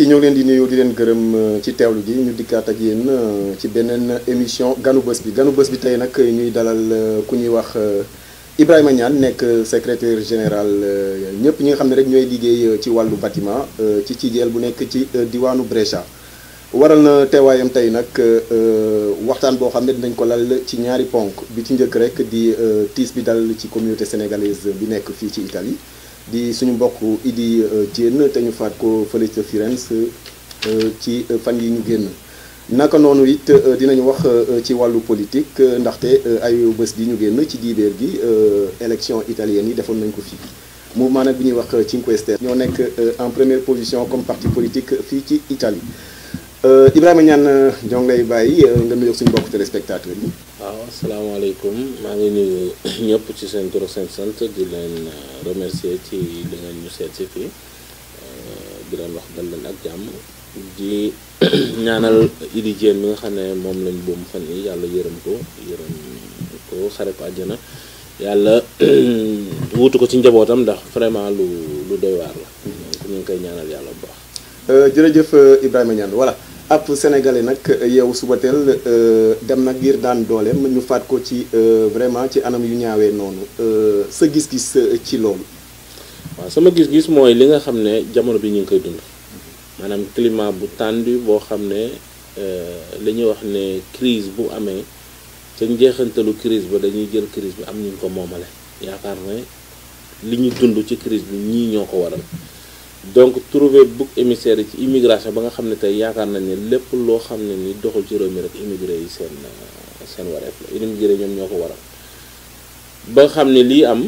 ñoo leen di nuyu di leen gërëm ci teewlu gi ñu dikkaat ak yéen ci beneen émission ganu bés bi ganu bés bi tey nag ñuy dalal ku ñuy wax Ibrahima Niane nekk secrétaire général ñëpp ñi nga xam ne rek ñooy liggéey ci wàllu bâtiment ci CIJEL bu nekk ci diwaanu Brescia waral na teewaayam tey nag waxtaan boo xam ne dinañ ko lal ci ñaari ponk bi ci njëkk rek di tiis bi dal ci communauté sénégalaise bi nekk fii ci Italie di suñu mbokk Idi Diène te ñu faat ko fële ca Firenze ci fan yi ñu génn naka noonu it dinañu wax ci wàllu politique ndaxte ay bés gi ñu génn ci diibeer gi élection italienne yi defoon nañ ko fii mouvement nag bi ñuy wax Cinque Stelle ñoo nekk en première position comme parti politique fii ci Italie Ibrahima Niane ñoo ngi lay bàyyi nga nuyoog suñu mbokk téléspectateurs yi. waaw asalaamaaleykum maa ngi nuyu ñëpp ci seen tur ak seen sant di leen remercier ci li nga ñu seet si fii di leen wax dal leen ak jàmm di ñaanal Idi Diène mi nga xam ne moom lañ boom fan yi yàlla yërëm ko yërëm ko xare ko àjjana yàlla wutu ko ci njabootam ndax vraiment lu lu doy waar la donc ñu ngi koy ñaanal yàlla bu baax. jërëjëf Ibrahima Niane voilà. ab sénégalais nag yow suba teel dem nag ngir daan dooleem ñu faat ko ci vraiment ci anam yu ñaawee noonu sa gis-gis ci loolu. waaw sama gis-gis mooy li nga xam ne jamono bi ñu ngi koy dund maanaam climat bu tendu boo xam ne li ñuy wax ne crise bu amee ca njeexantalu crise ba dañuy jël crise bi am ñu ko moomale yaakaar ne li ñu dund ci crise bi ñii ñoo ko waral. donc trouver bouc émissaire ci immigration ba nga xam ne tey yaakaar nañ ne lépp loo xam ne ni doxul ci réew mi rek immigré yi seen seen wareef la immigré ñoom ñoo ko waral ba nga xam ne lii am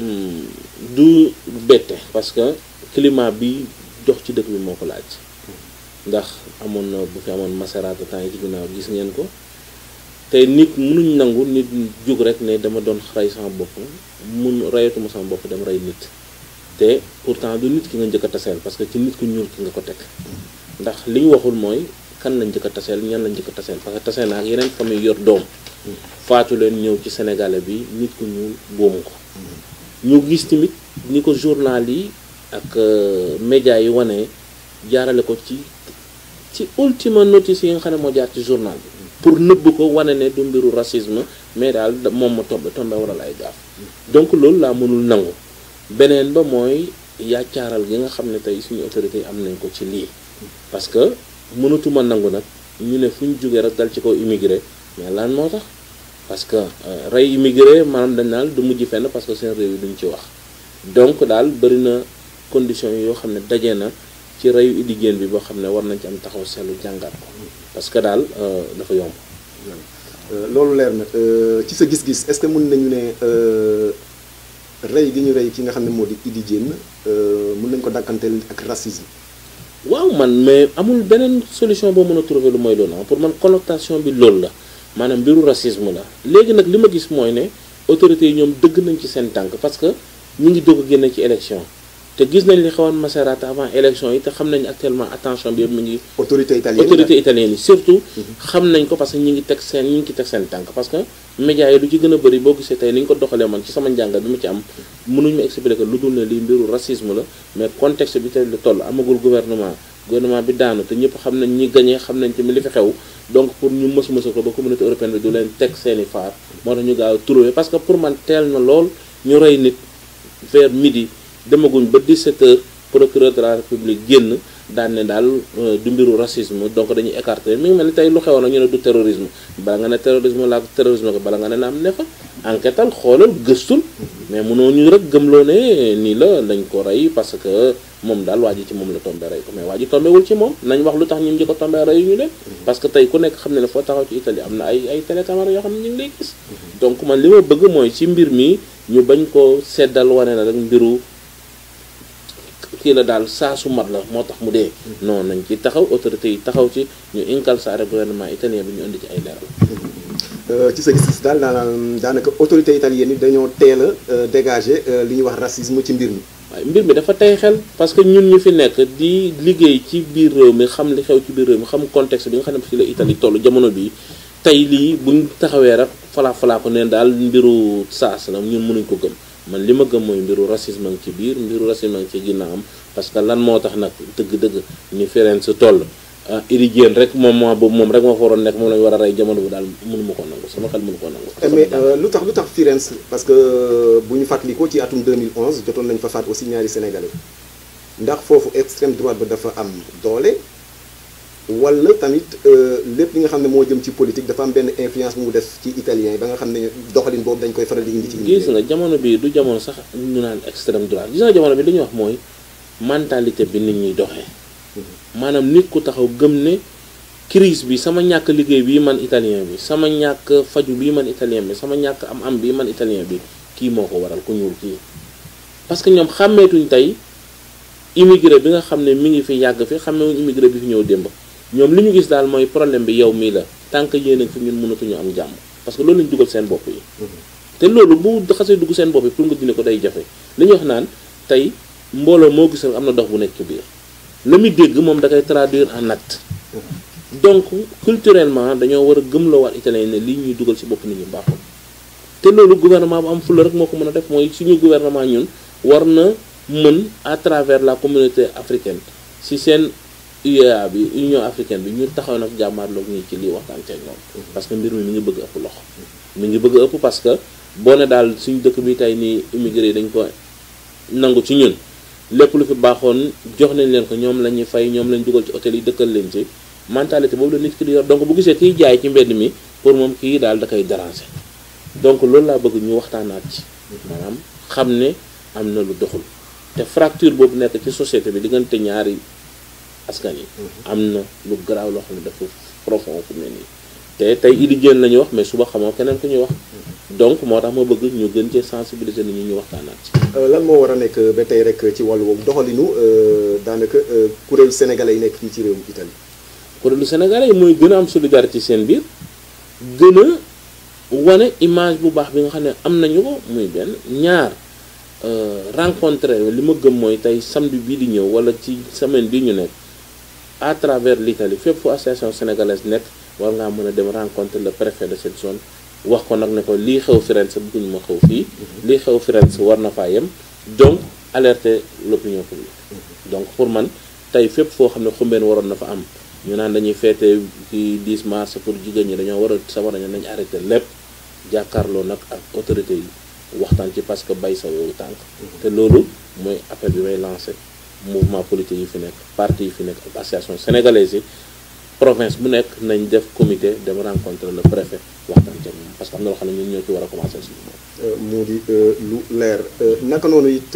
du bette parce que climat bi dox ci dëkk bi moo ko laaj ndax amoon na bu fi amoon Maserati temps yi ci ginnaaw gis ngeen ko tey nit mënuñ nangu nit jug rek ne dama doon rey sama bopp mun reyatuma sama bopp dem rey nit te pourtant du nit ki nga njëkk a taseel parce que ci nit ku ñuul ki nga ko teg ndax li ñu waxul mooy kan lañ njëkk a taseel ñan lañ njëkk a taseel parce que taseel na ak yeneen famille yor doom faatu leen ñëw ci sénégalais bi nit ku ñuul boomu ko ñu gis tamit ni ko journal yi ak média yi wane jaarale ko ci ci ultima notice yi nga xam ne moo jaar ci journal bi pour nëbb ko wane ne du mbiru racisme mais daal moom ma tombe tombe waral ay gaaf donc loolu laa mënul nangu beneen ba mooy yàccaaral gi nga xam ne tey suñu autorité yi am nañ ko ci lii parce que mënatuma nangu nag ñu ne fu ñu jógee rek dal ci kaw immigré mais lan moo tax parce que rey immigré maanaam dañ naan du mujj fenn parce que seen réew yi duñ ci wax donc daal bëri na conditions yoo xam ne daje na ci reyu Idi Diène bi boo xam ne war nañ ci am taxaw seetlu jàngat ko parce que daal dafa yomb loolu leer na ci sa gis-gis est-ce que mën nañu ne rey gi ñu rey ki nga xam ne moo di Idi Diène mën nañ ko dàkkanteel ak racisme waaw man mais amul beneen solution boo mën a trouver lu mooy loolu pour man connotation bi loolu la maanaam mbiru racisme la léegi nag li ma gis mooy ne autorités yi ñoom dëgg nañ ci seen tànk parce que ñu ngi doog a génne ci élection te gis nañ li xewoon Maserati avant élection yi te xam nañ actuellement attention bi yëpp mi ngi autorité italienne autorité italienne yi surtout xam nañ ko parce que ñi ngi teg seen ñi ngi ci teg seen tànk parce que médias yi lu ci gën a bëri boo gisee tey ni ñu ko doxalee man ci sama njàngat bi ma ci am mënuñu ma expliquer lu dul ne lii mbiru racisme la mais contexte bi tey la toll amagul gouvernement gouvernement bi daanu te ñëpp xam nañ ñi gagné xam nañ tamit li fi xew donc pour ñu mës mësa ko ba communauté européenne bi du leen teg seeni faar moo tax ñu gaaw a trouvé parce que pour man teel na lool ñu rey nit vers midi demaguñ ba 17 heures procureur de la république génn daan ne daal du mbiru racisme donc dañuy écarter mi ngi mel ni tey lu xewoon ñu ne du terrorisme bala nga ne terrorisme la terrorisme ko bala nga ne na am ne fa enquêtal xoolal gëstul mais mënoo ñu rek gëmloo ne nii la dañ ko rey parce que moom daal waa ji ci moom la tombé rey ko mais waa ji tombéwul ci moom nañ wax lu tax ñun ñi ko tombé rey ñu leen parce que tey ku nekk xam ne ne foo taxaw ci Italie am na ay ay télécaméra yoo xam ne ñu ngi lay gis donc man li ma bëgg mooy ci mbir mi ñu bañ ko seddal wane na rek mbiru kii la daal saa su mat la moo tax mu dee non nañ ci taxaw autorité yi taxaw ci ñu incalzare gouvernement italien bi ñu indi ci ay leeral ci sa gis-gis daal daanaka daanaka autorité italienne yi dañoo teel a dégager li ñuy wax racisme ci mbir mi. waaye mbir mi dafa tey xel parce que ñun ñu fi nekk di liggéey ci biir réew mi xam li xew ci biir réew mi xam contexte bi nga xam ne fi la Italie toll jamono bi tey lii buñ taxawee rek falaa falaa ko neen daal mbiru saas la ñun mënuñ ko gëm man li ma gëm mooy mbiru racisme ngi ci biir mbiru racisme ngi ci ginnaawam parce que lan moo tax nag dëgg-dëgg ni Firenze toll ah Idi Diène rek moom moo boobu moom rek moo fa waroon nekk moom la ñu war a rey jamono bu daal mënu ma ko nangu sama xel mënu ko nangu. mais lu tax lu tax Firenze parce que bu ñu fàttalikoo ci atum 2011 jotoon nañu fa faat aussi ñaari sénégalais ndax foofu extrême droite ba dafa am doole wala tamit lépp li nga xam ne moo jëm ci politique dafa am benn influence bu mu def ci italien yi ba nga xam ne doxalin boobu dañ koy faral di indi ci. gis nga jamono bi du jamono sax ñu naan extrême droite gis nga jamono bi li ñuy wax mooy mentalité bi nit ñuy doxee. maanaam nit ku taxaw gëm ne crise bi sama ñàkk liggéey bii man italien bi sama ñàkk faju bii man italien bi sama ñàkk am am bii man italien bi kii moo ko waral ku ñuul kii parce que ñoom xàmmeetuñ tey immigré bi nga xam ne mi ngi fi yàgg fi xàmmeewuñ immigré bi fi ñëw démb ñoom li ñu gis daal mooy problème bi yow mii la tant que yéen a fi ñun mënatuñu am jàmm parce que loolu lañu dugal seen bopp yi te loolu bu xasee dugg seen bopp yi pour nga dindi ko day jafe li ñuy wax naan tey mbooloo moo gis rek am na dox bu nekk ci biir la muy dégg moom da koy traduire en acte donc culturellement dañoo war a gëmloo waat italien ne lii ñuy dugal ci bopp nit ñu baaxul te loolu gouvernement bu am fulla rek moo ko mën a def mooy suñu gouvernement ñun war na mën à travers la communauté africaine ci seen UEA bi Union africaine bi ñu taxaw nag jàmmaarloog ñii ci lii waxtaan ceeg ñoom parce que mbir mi mi ngi bëgg ëpp loxo mi ngi bëgg ëpp parce que boo ne daal suñu dëkk bi tey nii immigré yi dañ ko nangu ci ñun lépp lu fi baaxoon jox nañ leen ko ñoom la ñuy fay ñoom lañ dugal ci hôtel yi dëkkal leen ci mentalité boobu la nit ki di yor donc bu gisee kiy jaay ci mbedd mi pour moom kii daal da koy déranger donc loolu laa bëgg ñu waxtaanaat ci maanaam xam ne am na lu doxul te fracture boobu nekk ci société bi diggante ñaari askan yi am na lu garaaw loo xam ne dafa profond fu mu ne nii te tey Idi Diène la ñuy wax mais suba xamoo keneen ku ñuy wax donc moo tax ma bëgg ñu gën cee sensibiliser nit ñi ñu waxtaanaat ci lan moo war a nekk ba tey rek ci wàllu boobu doxalinu daanaka kuréelu sénégalais yi nekk fii ci réewum Italie. kuréelu sénégalais yi mooy gën a am solidarité ci seen biir gën a wane image bu baax bi nga xam ne am nañu ko muy benn ñaar rencontré li ma gëm mooy tey samedi bii di ñëw wala ci semaine bii ñu nekk à travers l'Italie fépp fu association sénégalaise nekk war ngaa mën a dem rencontrer le préfet de cette zone. wax ko nag ne ko lii xew Firenze bëgguñu ma xew fii lii xew Firenze war na faa yem donc alerter l'opinion publique donc pour man tey fépp foo xam ne xumbeen waroon na fa am ñu naan dañuy feete ci 10 mars pour jigéen ñi dañoo war a sama nañu nañ arrêté lépp jàkkaarloo nag ak autorité yi waxtaan ci parce que bay sa yooyu tànk te loolu mooy appel bi may lancé mouvement politique yi fi nekk parti yi fi nekk ak association sénégalaise yi province bu nekk nañ def comité dem rencontrer le préfet waxtaan ca moom parce que am na loo xam ne ñun ñoo ci war a commencer suñu moom. mu di lu leer naka noonu it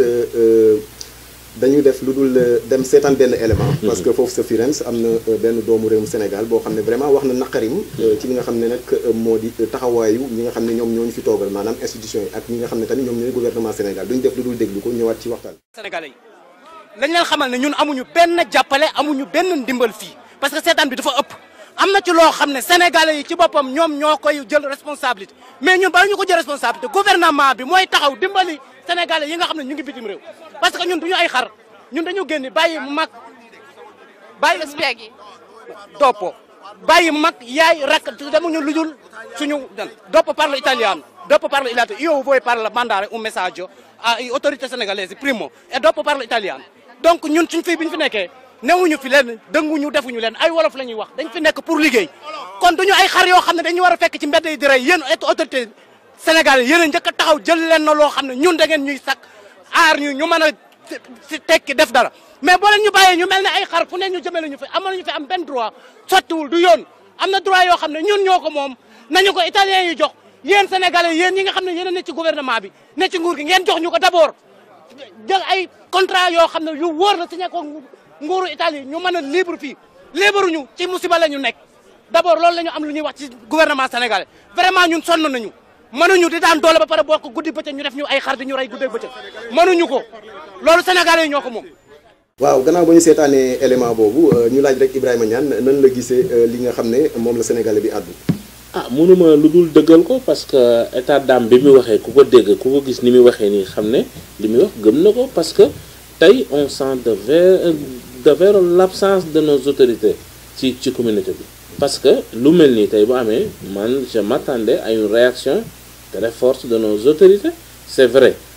dañuy def lu dul dem seetaan benn élément. parce que foofu sa Firenze am na benn doomu réewum Sénégal boo xam ne vraiment wax na naqarim. ci li nga xam ne nag moo di taxawaayu ñi nga xam ne ñoom ñoo ñu fi toogal maanaam institution yi ak ñi nga xam ne tamit ñoom ñooy gouvernement Sénégal duñ def lu dul déglu ko ñëwaat ci waxtaan. Sénégalais yi lañ leen xamal ne ñun amuñu benn jàppale amuñu benn ndimbal fii. parce que seetaan bi dafa ëpp am na ci loo xam ne sénégalais yi ci boppam ñoom ñoo koy jël responsabilité mais ñun bala ñu ko jël responsabilité gouvernement bi mooy taxaw dimbali sénégalais yi nga xam ne ñu ngi bitim réew parce que ñun duñu ay xar ñun dañu génn bàyyi mu mag bàyyi spieghi doppo bàyyi mag yaay rakk demuñu lujul suñu dan doppo parlo italiano dopo parlo italiano io voi parlo mandare un messaggio ai autorité sénégalaises primo e dopo parlo italiano donc ñun suñ fii bi ñu fi nekkee newuñu fi leen dënguñu defuñu leen ay wolof la ñuy wax dañ fi nekk pour liggéey kon duñu ay xar yoo xam ne dañu war a fekk ci mbedd yi di rey yéen autorité Sénégal yéen a njëkk a taxaw jël leen na loo xam ne ñun da ngeen ñuy sakk aar ñu ñu mën a si tekki def dara mais boo leen ñu bàyyee ñu mel ne ay xar fu ne ñu jëmale ñu fi amal ñu fi am benn droit sottiwul du yoon am na droit yoo xam ne ñun ñoo ko moom nañu ko italien yi jox yéen sénégalais yéen ñi nga xam ne yéen a ne ci gouvernement bi ne ci nguur gi ngeen jox ñu ko d'abord jël ay contrat yoo xam ne yu wóor la signé ko nguuru Italie ñu mën a libre fii libre ñu ci musiba la ñu nekk d'abord loolu la ñu am lu ñuy wax ci gouvernement sénégalais vraiment ñun sonn nañu mënuñu di daan doole ba pare bokk guddi bëccëg ñu def ñu ay xar di ñu rey guddi bëccëg mënuñu ko loolu sénégalais yi ñoo ko moom. waaw gannaaw ba ñu seetaanee élément boobu ñu laaj rek Ibrahima Niane nan la gisee li nga xam ne moom la sénégalais bi àddu. ah mënuma lu dul dëggal ko parce que état d'âme bi mu waxee ku ko dégg ku ko gis ni muy waxee nii xam ne li muy wax gëm na ko parce que tey on sent de vers de vers l'absence de nos autorités ci ci communauté bi parce que lu mel nii tey bu amee man je m'attendais à une réaction très forte de nos autorités c'est vrai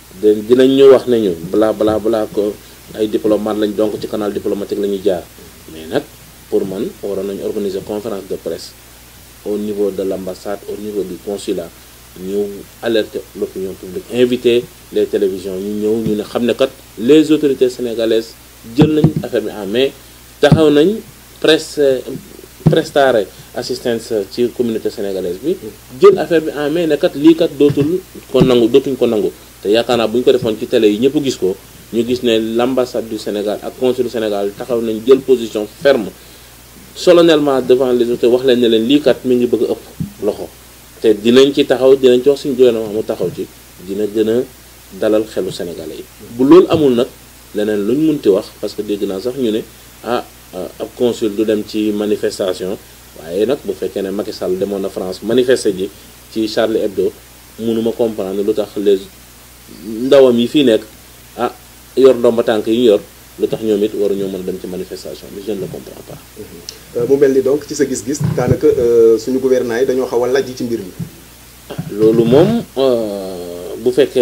de dinañ ñu wax nañu bla bla bla ko ay diplomate lañ donc ci canal diplomatique la ñuy jaar mais nag pour man waroon nañu organiser conférence de presse au niveau de l'ambassade au niveau du consulat ñu alerter l'opinion publique inviter les télévisions ñu ñëw ñu ne xam ne kat les autorités sénégalaises jël nañ affaire bi en main taxaw nañ presse prestare assistance ci communauté sénégalaise bi jël affaire bi en main ne kat lii kat dootul ko nangu dootuñ ko nangu te yaakaar naa bu ñu ko defoon ci télé yi ñëpp gis ko ñu gis ne l'ambassade du Sénégal ak consul du Sénégal taxaw nañ jël position ferme solennellement devant les autorités wax leen ne leen lii kat mi ngi bëgg a ëpp loxo te dinañ ci taxaw dinañ ci wax suñu gouvernement mu taxaw ci dina gën a dalal xelu sénégalais yi bu loolu amul nag leneen luñ munti wax parce que dégg naa sax ñu ne ah ab consul du dem ci manifestation waaye nag bu fekkee ne Macky Sall demoon na France manifester ji ci Charlie Hebdo mënuma comprendre lu tax les ndawam yi fii nekk ah yor ndomba tànk yi ñu yor lu tax ñoom it waruñoo mën a dem ci manifestation bi je ne le comprends pas. mu mel ni donc ci sa gis-gis daanaka suñu gouvernement yi dañoo xaw a lajj ci mbir mi. loolu moom bu fekkee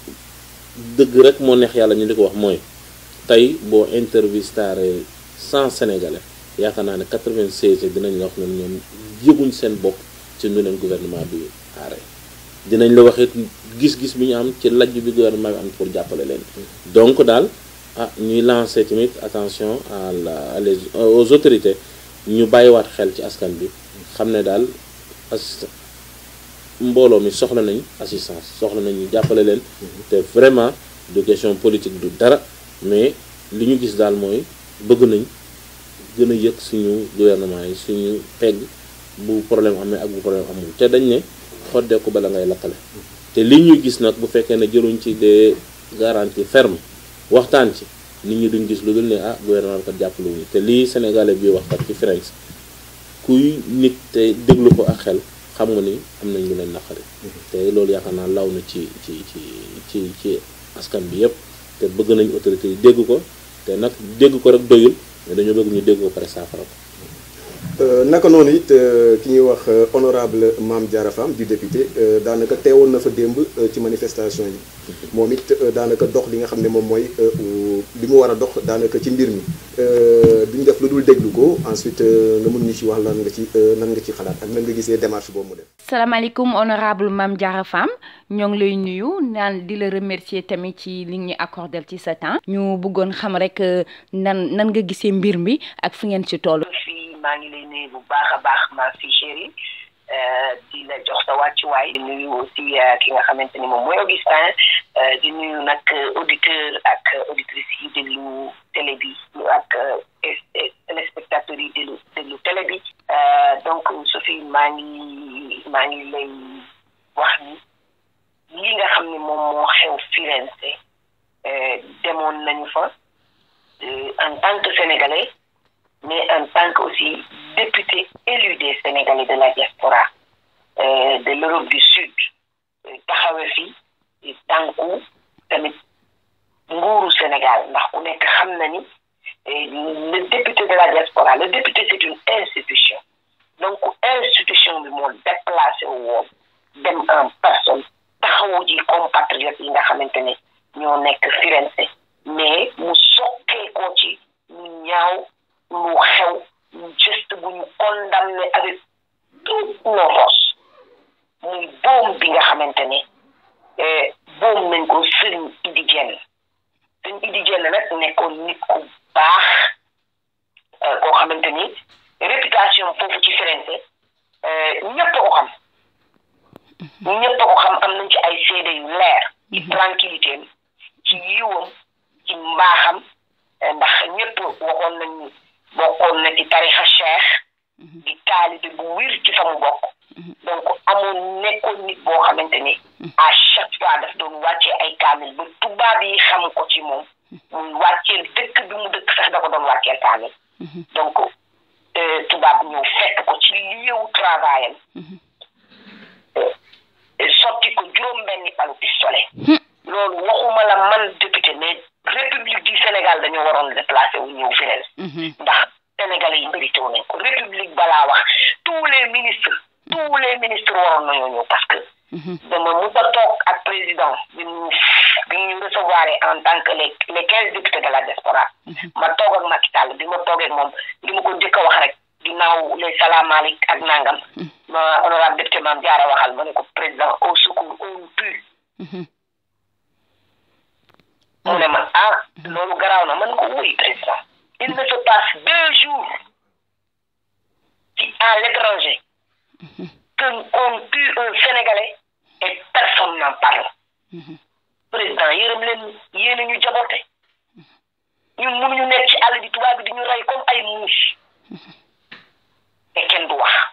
dëgg rek moo neex yàlla ñu di ko wax mooy tey boo intervistaré cent sénégalais yaakaar naa ne 96 dinañ la wax ne ñoom yëguñ seen bopp ci nu leen gouvernement bi aare dinañ la waxit gis-gis bi ñu am ci lajj bi gouvernement bi am pour jàppale leen donc daal ah ñuy lancer tamit attention à la les aux autorités ñu bàyyiwaat xel ci askan bi xam ne daal as mbooloo mi soxla nañ assistance soxla nañ ñu jàppale leen te vraiment du question politique du dara mais li ñu gis daal mooy bëgg nañ gën a yëg suñu gouvernement yi suñu pegg bu problème amee ak bu problème amul te dañ ne xoddeeku bala ngay lakkale te li ñuy gis nag bu fekkee ne jëluñ ci des garanties fermes waxtaan ci nit ñi duñ gis lu dul ne ah gouvernement bi kat jàppale wuñu te lii sénégalais bi wax kat ci Firenze kuy nit te déglu ko ak xel xam nga ni am nañ lu leen naqari te loolu yaakaar naa law na ci ci ci ci ci askan bi yépp te bëgg nañ autorités yi dégg ko te nag dégg ko rek doyul mais dañoo bëgg ñu dégg ko pare saafara ko naka noonu it ki ñuy wax honorable Mame Diarra Fam du député daanaka teewoon na fa démb ci manifestation yi moom it daanaka dox li nga xam ne moom mooy li mu war a dox daanaka ci mbir mi duñ def lu dul déglu ko ensuite nga mun ñu ci wax lan nga ci nan nga ci xalaat ak nan nga gisee démarche boobu mu def. salaamaaleykum honorable Mame Diarra Fam ñoo ngi lay nuyu naan di la remercier tamit ci li ñu accordé ci sa temps. ñu bëggoon xam rek nan nan nga gisee mbir mi ak fi ngeen ci toll. maa ngi lay nuyu bu baax a baax ma fi chéri di la jox sa wàccuwaay di nuyu aussi ki nga xamante ni moom mooy Augustin di nuyu nag auditeur ak auditrice yi déglu télé bi ak téléspectateurs yi déglu déglu télé bi donc Sophie maa ngi maa ngi lay wax ni li nga xam ne moom moo xew Firenze demoon nañu fa en tant que sénégalais mais en tant que aussi député élu des Sénégalais de la diaspora de l'Europe du Sud taxawe fi tànku tamit nguuru Sénégal ndax ku nekk xam na ni le député de la diaspora le député c'est une institution donc institution bi moo déplacé wu woon dem en personne taxawu ji compatriotes yi nga xamante ne ñoo nekk Firenze mais mu sokkee ko ci ñu ñaaw lu xew geste bu ñu condamné avec toutes nos forces muy boom bi nga xamante ne boom nañ ko sëriñ Idi Dieng sëriñ Idi Dieng nag nekkoon nit ku baax koo xamante ni réputation foofu ci Firenze ñëpp ko xam ñëpp ko xam am nañ ci ay seede yu leer ci tranquillité am ci yiwam ci mbaaxam ndax ñëpp waxoon nañ ni bokkoon na ci tarixa cheikh di taalibe bu wir ci fa mu bokk donc amoon nekkoon nit boo xamante ni à chaque fois daf doon wàccee ay kaamil ba tubaab yi xam ko ci moom muy wàcceel dëkk bi mu dëkk sax da ko doon wàcceel kaamil donc tubaab ñëw fekk ko ci lieu travail am sotti ko juróom benni palu pistolet loolu waxuma la man député mais république du Sénégal dañoo waroon déplacé wu ñëw Firenze ndax sénégalais yi mérité nañ ko république balaa wax tous les ministres tous les ministres waroon nañoo ñëw parce que dama mus a toog ak président bi ñu bi ñu recevoir en tant que les les quinze députés de la diaspora ma toog ak Macky Sall bi ma toogee ak moom li ma ko njëkk a wax rek ginnaaw les salaamaaleyk ak nangam ma honorable député Mame Diarra waxal ma ne ko président au secours on tue mu ne ma ah loolu garaaw na man ko wuy président il ne se passe deux jours ci à l'étranger que qu'on tue un Sénégalais et personne n'en parle président yërëm leen yéen ñu jaboote ñun mënuñu nekk ci àll bi tubaab bi di ñu rey comme ay muus te kenn du wax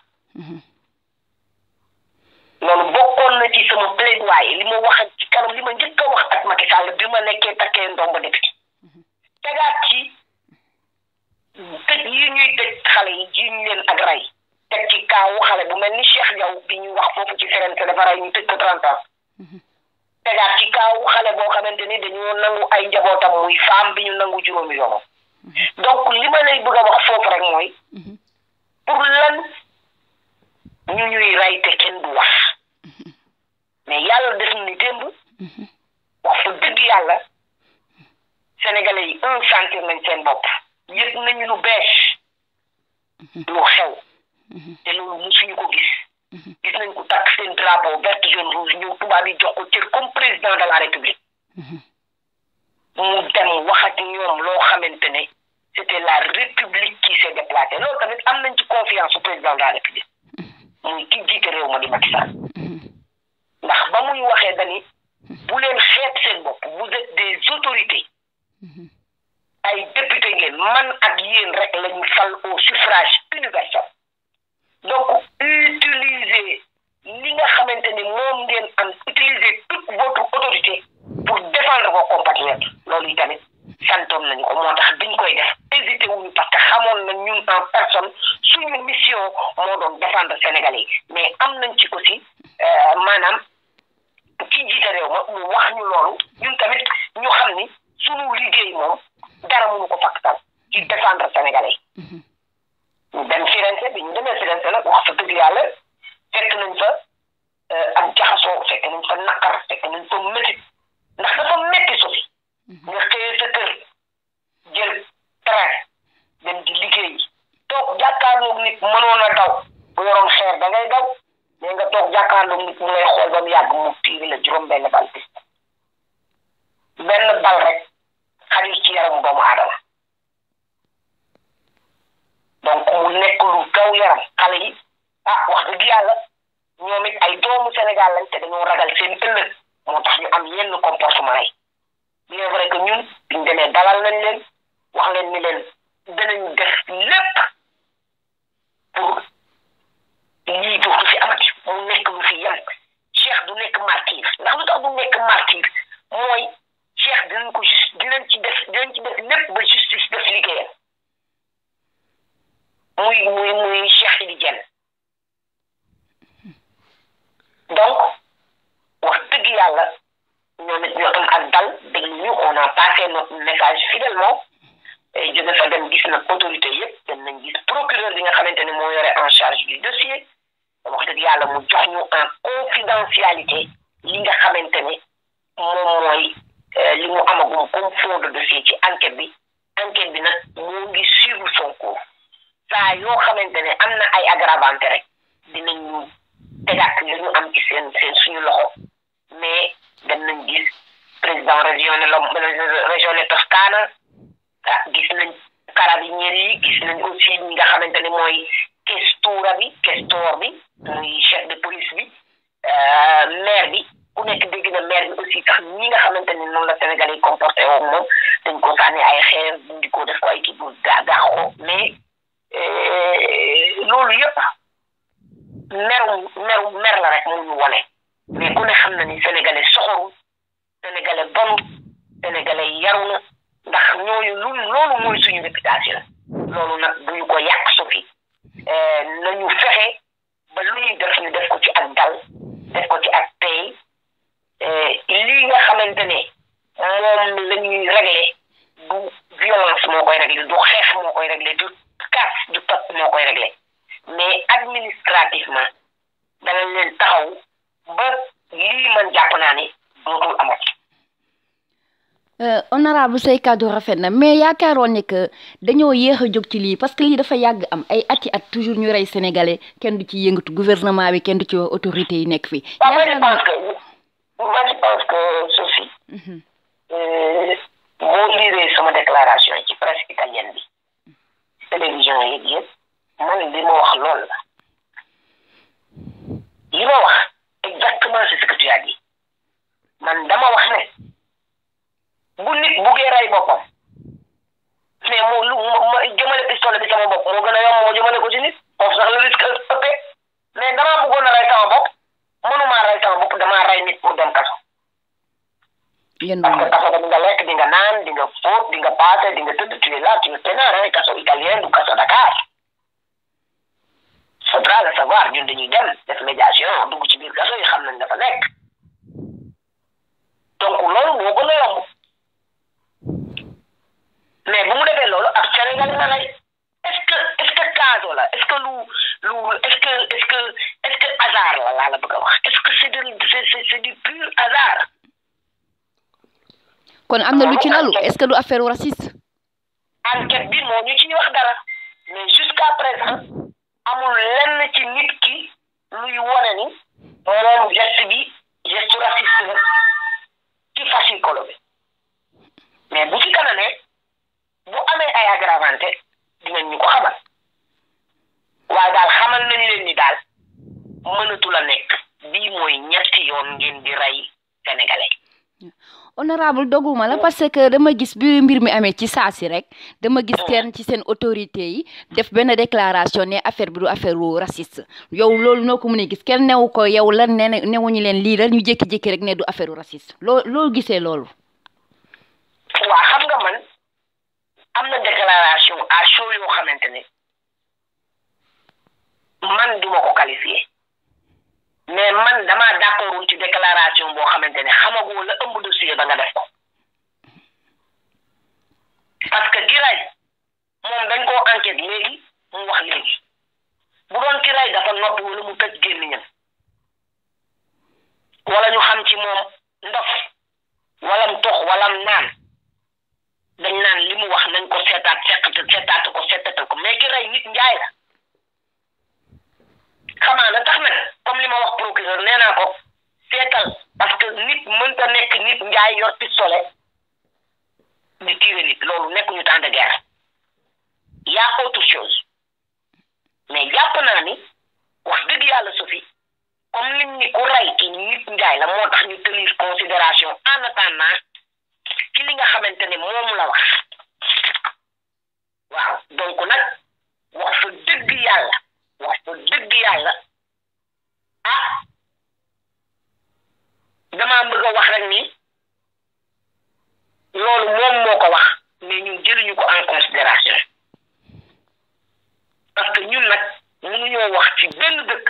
loolu bokkoon na ci sama plaidoyer li ma wax ak ci kanam li ma njëkk a wax ak Macky Sall bi ma nekkee takkee ndomba député tegaat ci tëj yi ñuy tëj xale yi jiiñ leen ak rey teg ci kaawu xale bu mel ni Cheikh Diaw bi ñu wax foofu ci Firenze dafa rey ñu tëj ko trente ans tegaat ci kaawu xale boo xamante ni dañoo nangu ay njabootam muy femme bi ñu nangu juróomi yoonam donc li ma lay bëgg a wax foofu rek mooy pour lan ñu ñuy rey te kenn du wax mais yàlla def ni démb wax fa dëgg yàlla sénégalais yi un sentir nañ seen bopp yëg nañu lu bees lu xew te loolu musuñu ko gis gis nañ ko takk seen drapeau vert jaune rouge ñëw tubaab yi jox ko cër comme président de la république mu dem wax ak ñoom loo xamante ne c'était la république qui s'est déplacée loolu tamit am nañ ci confiance su président de la république muy ki jiite réew ma di Macky Sall ndax ba muy waxee dani bu leen xeeb seen bopp vous êtes des autorités ay député ngeen man ak yéen rek la ñu fal au suffrage universel donc utilisez li nga xamante ni moom ngeen am utiliser toute votre autorité pour défendre vos compatriotes loolu tamit santoon nañu ko moo tax biñ koy def hésité wuñu parce que xamoon na ñun en personne suñu mission moo doon défendre Sénégalais yi mais am nañ ci aussi maanaam ci jiite réew ma mu wax ñu loolu ñun tamit ñu xam ni suñu liggéey moom dara mënu ko fakkatal ci défendre Sénégalais yi ñu dem Firenze bi ñu demee Firenze nag wax fa dëgg yàlla fekk nañ fa ak jaxasoo fekk nañ fa naqar fekk nañ fa métit ndax dafa métti sofi nga xëyee sa kër jël train dem di liggéey toog jàkkaarloog nit mënoon a daw bu yoroon xeer da ngay daw mais nga toog jàkkaarloog nit mu lay xool ba mu yàgg mu tiiri la juróom benn bal bis benn bal rek xajul ci yaramu doomu aadama donc mu nekk lu gaw yaram xale yi ah wax dëgg yàlla ñoom it ay doomu Sénégal lañ te dañoo ragal seen ëllëg moo tax ñu am yenn comportement yi bien vrai que ñun biñ demee dalal nañ leen wax leen ni leen danañ def lépp pour lii dootu fi amati mu nekk lu fi yem Cheikh du nekk martyr ndax lu tax du nekk martyr mooy Cheikh dinañ ko juste dinañ ci def dinañ ci def lépp ba justice def liggéeyam muy muy muy Cheikh Sidi Diène donc wax dëgg yàlla ñoom it ñu am ak dal déglu ñu on a passé notre message fidèlement jóge fa dem gis nag autorité yëpp dem nañ gis procureur bi nga xamante ne moo yore en charge du dossier wax dëgg yàlla mu jox ñu en confidentialité li nga xamante ne moom mooy li mu amagum comme fond de dossier ci enquête bi enquête bi nag moo ngi suivre son cours saa yoo xamante ne am na ay aggravante rek dinañ ñu tegaat li ñu am ci seen seen suñu loxo mais dem nañ gis président régional région Toscana ah gis nañ carabinieri yi gis nañ aussi ñi nga xamante ne mooy questura bi questor bi muy chef de police bi maire bi ku nekk dégg na maire bi aussi sax ñi nga xamante ne noonu la Sénégalais yi comporté woo moom dañ ko sànni ay xeer di ko def ko ay kii bu gaa gaaxoo mais loolu yëpp meru meru mer la rek mu ñu wone mais ku ne xam na ni sénégalais soxoru sénégalais bonu sénégalais yaru na ndax ñooñu lu loolu mooy suñu réputation loolu nag duñu ko yàq sofi nañu fexe ba lu ñuy def ñu def ko ci ak dal def ko ci ak tey lii nga xamante ne moom la ñuy régler du violence moo koy régler du xeex moo koy régler du casse du tot moo koy régler mais administrativement danañ leen taxaw ba lii man jàpp naa ni dootul amati. honorable say kàddu rafet na mais yaakaaroon ne que dañoo yéex a jóg ci lii parce que lii dafa yàgg am ay ati at toujours ñu rey sénégalais kenn du ci yëngatu gouvernement bi kenn du ci wax autorité yi nekk fii. waaw moi je pense que moi je pense que Sophie. boo liiree sama déclaration yi ci presse italienne bi télévision yi yëpp man li ma wax lool la li ma wax exactement c'est ce que tu as dit man dama wax ne. bu nit buggee rey boppam mais moo lu ma jëmale pistolet bi sama bopp moo gën a yomb moo jëmale ko ci nit foofu sax le risque ëppee mais damaa bëggoon a rey sama bopp mënumaa rey sama bopp damaa rey nit pour dem kaso. parce que kaso di nga lekk di nga naan di nga fóot di nga paase di nga tëdd tu es là tu es peinard kaso italien du kaso Dakar. faudra le savoir ñun dañuy dem def médiation dugg ci biir kaso yi xam nañ dafa nekk donc loolu moo gën a yomb. mais bu mu defee loolu ab Sénégal la lay est-ce que est-ce que caso la est-ce que lu lu est-ce que est-ce que est-ce que hasard la laa la bëgg a wax est-ce que c'est de c'est c'est du pur hasard. kon am na lu ci lalu est-ce que du affaire raciste. enquête bi moo ñu ciy wax dara mais jusqu'à présent amul lenn ci nit ki luy wone ni moom geste bi geste raciste la ci fascicolo bi mais bu ci kanamee. bu amee ay aggravanté dinañ ñu ko xamal waaye daal xamal nañ leen ni daal mënatu la nekk bii mooy ñetti yoon ngeen di rey sénégalais. honorable doguma la parce que dama gis bi mbir mi amee ci saa si rek dama gis kenn ci seen autorité yi def benn déclaration ne affaire bi du affaire raciste yow loolu noo ko mën a gis kenn newu ko yow lan ne newuñu leen lii la ñu jékki-jékki rek ne du affaire raciste loo loo gisee loolu. waa xam nga man. am na déclaration à chaud yoo xamante ne man duma ko qualifié mais man damaa d'accordul ci déclaration boo xamante ne xamagoo la ëmb dossier ba nga def ko parce que ki rey moom dañ koo enquête léegi mu wax léegi bu doon ki rey dafa noppi wala mu tëj gémmiñam wala ñu xam ci moom ndof wala mu tox wala mu naan dañ naan li mu wax nañ ko seetaat seqat seetaat ko seetatal ko mais ki rey nit njaay la xamaa na tax nag comme li ma wax procureur nee naa ko seetal parce que nit mënta nekk nit njaay yor pistolet di tirer nit loolu nekkuñu temps de guerre y a autre chose mais jàpp naa ni wax dëgg yàlla Sophie comme lim ni ku rey ki nit njaay la moo tax ñu tenir considération en attendant ci li nga xamante ne moom la wax waaw donc nag wax fa dëgg yàlla wax fa dëgg yàlla ah damaa bëgg a wax rek ni loolu moom moo ko wax mais ñun jëluñu ko en considération parce que ñun nag mënuñoo wax ci benn dëkk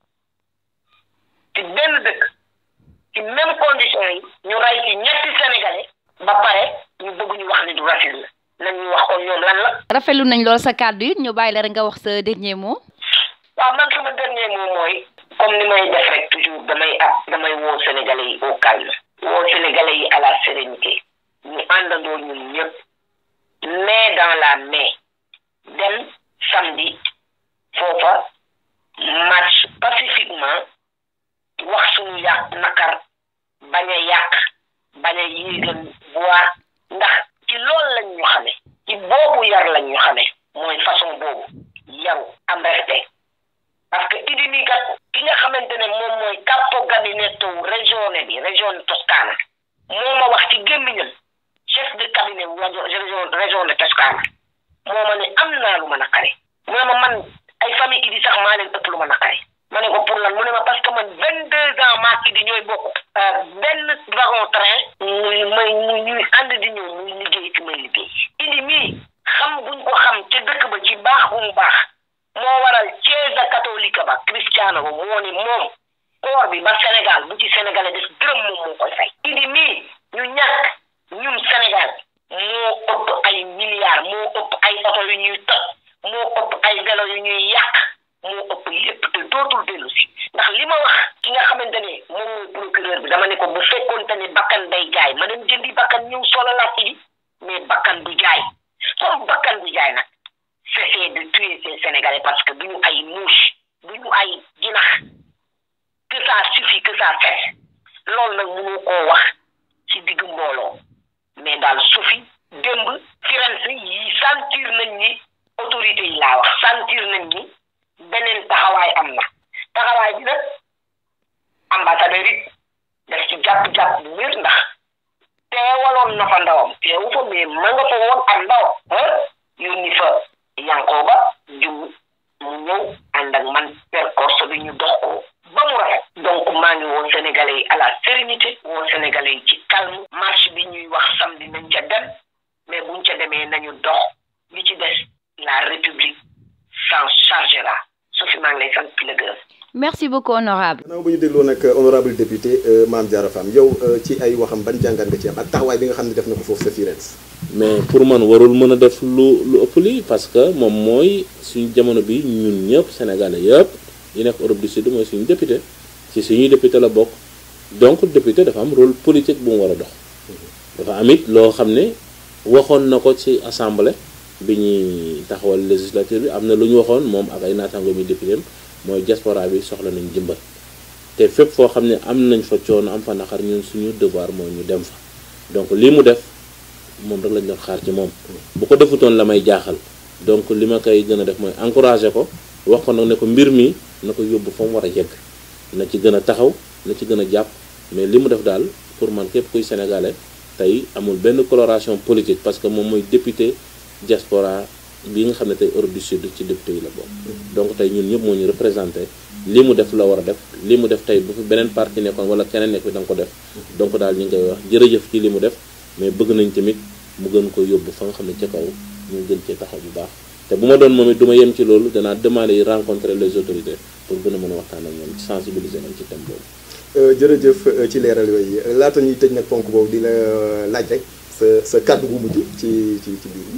ci benn dëkk ci même condition yi ñu rey ci ñetti sénégalais ba pare ñu bëgg ñu wax ni du racisme nañ ñu wax kon ñoom lan la. rafetlu nañ lool sa kàddu yi ñu bàyyi la rek nga wax sa dernier mot. waaw man sama dernier mot mooy comme ni may def rek toujours damay ab damay woo sénégalais yi au calme. woo sénégalais yi à la sérénité ñu àndandoo ñun ñëpp main dans la main dem samedi foofa marche pacifiquement wax suñu yàq nakar bañ a yàq bañ a yéegal bois ndax ci loolu lañ ñu xame ci boobu yar lañ ñu xame mooy façon boobu yaru am respect parce que idi mi kat ki nga xamante ne moom mooy capo gabinetto région bi région Toscana moo ma wax ci gémmiñam chef de cabinet wu région région de Toscana moo ma ne am naa lu ma naqari mu ne ma man ay famille idi sax maa leen ëpp lu ma naqari ma ne ko pour lan mu ne ma parce que man vingt deux ans maak idi ñooy bokk benn wagon train muy may muy ñuy ànd di ñëw muy liggéey ci may liggéey idi mii xam buñ ko xam ca dëkk ba ci baax bu mu baax moo waral Chiesa catholique ba Cristiano ba moo ni moom koor bi ba Sénégal bu ci Sénégalais des dërëm moom moo koy fay idi mii ñu ñàkk ñun Sénégal moo ëpp ay milliards moo ëpp ay oto yu ñuy toj moo ëpp ay vélo yu ñuy yàq moo ëpp lépp te dootul dellu si ndax li ma wax ki nga xamante ne moom mooy procureur dama ne ko bu fekkoonte ne bakkan day jaay ma dem jëndi bakkan ñëw solalaat ci mais bakkan du jaay comme bakkan du jaay nag cessez de tuer ces Sénégalais parce que du ñu ay mouche du ñu ay jinax que ça suffit que ça cesse loolu nag mënu koo wax ci digg mbooloo mais daal sufi démb Firenze yi sentir nañ ni autorité yi laa wax sentir nañ ni beneen taxawaay am na taxawaay bi nag ambassadeur it daf ci jàpp-jàpp bu wér ndax teewaloon na fa ndawam teewu fa mais ma nga fa woon ak ndawam ah yónni fa Yankooba jum mu ñëw ànd ak man percorse bi ñu dox ko ba mu rafet donc maa ngi woon sénégalais yi à la sérénité woon sénégalais yi ci calme marche bi ñuy wax samedi nañ ca dem mais buñ ca demee nañu dox li ci des la république s'en chargera su fi maa ngi lay sant di la gërëm merci beaucoup honorable gannaaw bu ñu dégloo nag honorable député Mame Diarra Fam yow ci ay waxam ban jàngat nga ci am ak taxawaay bi nga xam ne def na ko foofu sa Firenze mais pour man warul mën a def lu lu ëpp lii parce que moom mooy suñu jamono bi ñun ñëpp sénégalais yëpp yi nekk Europe du Sud mooy suñu député ci suñuy député la bokk donc député dafa am rôle politique bu mu war a dox dafa am it loo xam ne waxoon na ko ci assemblée bi ñuy taxawal législature bi am na lu ñu waxoon moom ak ay naataango mi député mooy diaspora bi soxla nañ jëmbal te fépp foo xam ne am nañ fa coono am fa naqar ñun suñu devoir mooy ñu dem fa donc lii mu def moom rek lañ doon xaar ci moom bu ko defutoon la may jaaxal donc li ma koy gën a def mooy encourager ko wax ko nag ne ko mbir mi na ko yóbbu fa mu war a yegg na ci gën a taxaw na ci gën a jàpp mais li mu def daal pour man képp kuy sénégalais tey amul benn coloration politique parce que moom mooy député diaspora bi nga xam ne tey Europe du Sud ci député yi la bokk donc tey ñun ñëpp moo ñu représenté li mu def la war a def li mu def tey bu fi beneen parti nekkoon wala keneen nekk fi da nga ko def donc daal ñu ngi koy wax jërëjëf ci li mu def mais bëgg nañ tamit mu gën ko yóbbu fa nga xam ne ca kaw ñu gën cee taxaw bu baax te bu ma doon moom it du ma yem ci loolu danaa demander yi rencontrer les autorités pour gën a mën a waxtaan ak ñoom sensibiliser nañ ci thème boobu jërëjëf ci leeral yooyu laata ñuy tëj nag ponk boobu di la laaj rek sa sa kàddu gu mujj ci ci ci biir